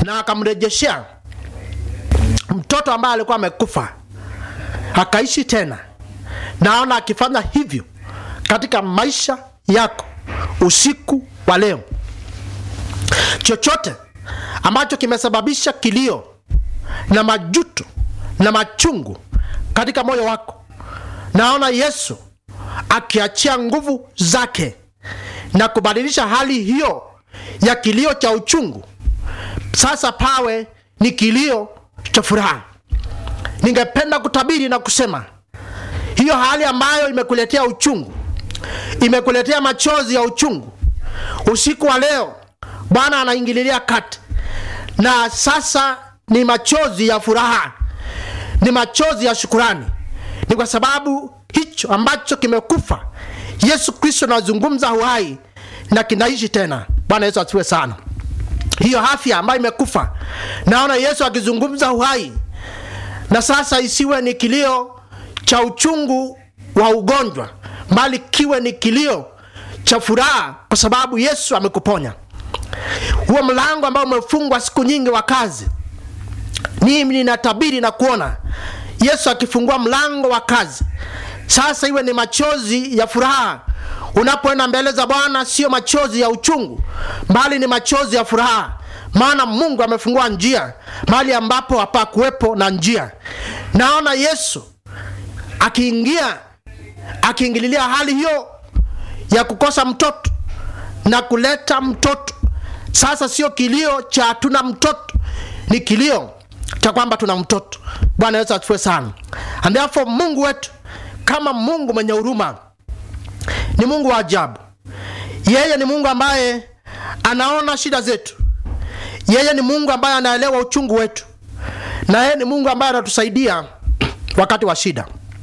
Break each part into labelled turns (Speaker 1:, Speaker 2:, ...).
Speaker 1: na akamrejeshea mtoto ambaye alikuwa amekufa akaishi tena. Naona akifanya hivyo katika maisha yako usiku wa leo. Chochote ambacho kimesababisha kilio na majuto na machungu katika moyo wako, naona Yesu akiachia nguvu zake na kubadilisha hali hiyo ya kilio cha uchungu, sasa pawe ni kilio cha furaha. Ningependa kutabiri na kusema hiyo hali ambayo imekuletea uchungu, imekuletea machozi ya uchungu, usiku wa leo Bwana anaingililia kati, na sasa ni machozi ya furaha, ni machozi ya shukurani. Ni kwa sababu hicho ambacho kimekufa, Yesu Kristo anazungumza uhai na kinaishi tena. Bwana Yesu asifiwe sana. Hiyo afya ambayo imekufa, naona Yesu akizungumza uhai, na sasa isiwe ni kilio cha uchungu wa ugonjwa, bali kiwe ni kilio cha furaha, kwa sababu Yesu amekuponya. Huo mlango ambao umefungwa siku nyingi wa kazi, mimi ninatabiri na kuona Yesu akifungua mlango wa kazi, sasa iwe ni machozi ya furaha. Unapoenda mbele za Bwana, sio machozi ya uchungu, bali ni machozi ya furaha, maana Mungu amefungua njia mahali ambapo hapakuwepo na njia. Naona Yesu akiingia akiingililia hali hiyo ya kukosa mtoto na kuleta mtoto. Sasa sio kilio cha hatuna mtoto, ni kilio cha kwamba tuna mtoto. Bwana Yesu asifiwe sana. And therefore Mungu wetu kama Mungu mwenye huruma ni Mungu wa ajabu. Yeye ni Mungu ambaye anaona shida zetu. Yeye ni Mungu ambaye anaelewa uchungu wetu, na yeye ni Mungu ambaye anatusaidia wakati wa shida.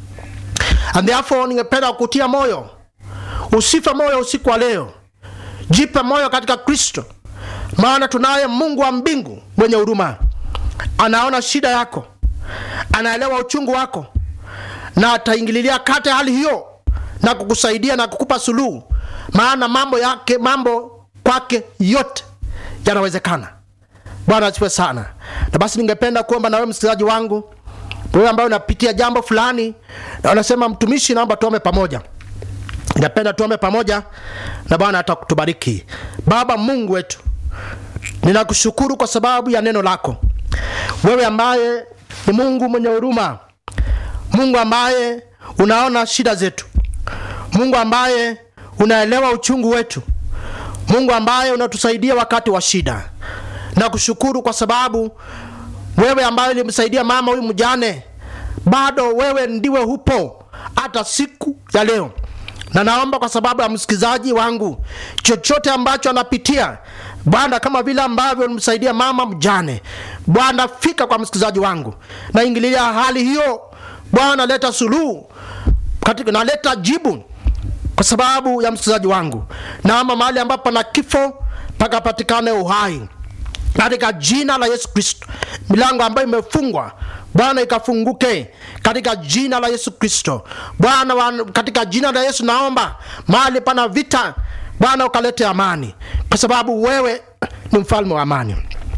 Speaker 1: And therefore ningependa kukutia moyo, usife moyo usiku wa leo, jipe moyo katika Kristo, maana tunaye Mungu wa mbingu mwenye huruma. Anaona shida yako, anaelewa uchungu wako, na ataingililia kati hali hiyo na kukusaidia na kukupa suluhu, maana mambo yake, mambo kwake yote yanawezekana. Bwana asifiwe sana. Na basi ningependa kuomba na wewe msikilizaji wangu, wewe ambaye unapitia jambo fulani na unasema mtumishi, naomba tuombe pamoja. Ningependa tuombe pamoja na Bwana atakutubariki. Baba Mungu wetu, ninakushukuru kwa sababu ya neno lako, wewe ambaye ni Mungu mwenye huruma, Mungu ambaye unaona shida zetu, Mungu ambaye unaelewa uchungu wetu, Mungu ambaye unatusaidia wakati wa shida. Nakushukuru kwa sababu wewe ambaye ulimsaidia mama huyu mjane, bado wewe ndiwe hupo hata siku ya leo na naomba kwa sababu ya msikilizaji wangu, chochote ambacho anapitia Bwana, kama vile ambavyo ulimsaidia mama mjane, Bwana fika kwa msikilizaji wangu, naingililia hali hiyo Bwana, leta suluhu katika, naleta jibu kwa sababu ya msikilizaji wangu. Naomba mahali ambapo pana kifo pakapatikane uhai katika jina la Yesu Kristo. Milango ambayo imefungwa Bwana ikafunguke katika jina la Yesu Kristo. Bwana, katika jina la Yesu naomba mahali pana vita Bwana ukalete amani, kwa sababu wewe ni mfalme wa amani.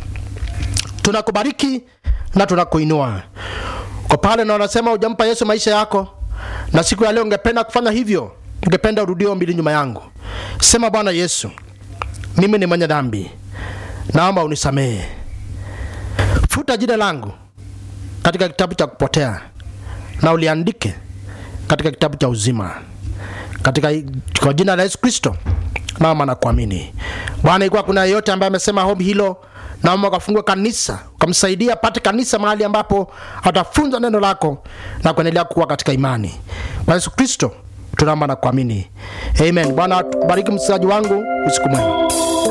Speaker 1: Tunakubariki na tunakuinua kwa pale, na unasema hujampa Yesu maisha yako, na siku ya leo ungependa kufanya hivyo, ungependa urudie ombi nyuma yangu. Sema, Bwana Yesu, mimi ni mwenye dhambi, naomba unisamehe, futa jina langu katika kitabu cha kupotea na uliandike katika kitabu cha uzima, katika kwa jina la Yesu Kristo naomba na kuamini. Bwana, ikiwa kuna yeyote ambaye amesema ombi hilo, naomba ukafungue kanisa, ukamsaidia apate kanisa mahali ambapo atafunza neno lako na kuendelea kuwa katika imani. Kwa Yesu Kristo tunaomba na kuamini, amen. Bwana tubariki msikilizaji wangu, usiku mwema.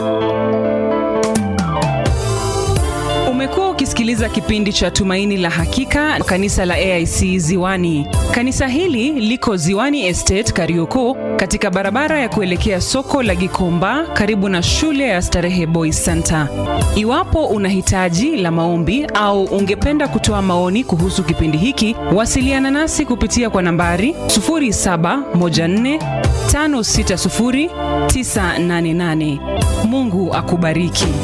Speaker 2: Umekuwa ukisikiliza kipindi cha Tumaini la Hakika, kanisa la AIC Ziwani. Kanisa hili liko Ziwani Estate, Karioko, katika barabara ya kuelekea soko la Gikomba, karibu na shule ya Starehe Boys Center. Iwapo una hitaji la maombi au ungependa kutoa maoni kuhusu kipindi hiki, wasiliana nasi kupitia kwa nambari 0714560988. Mungu akubariki.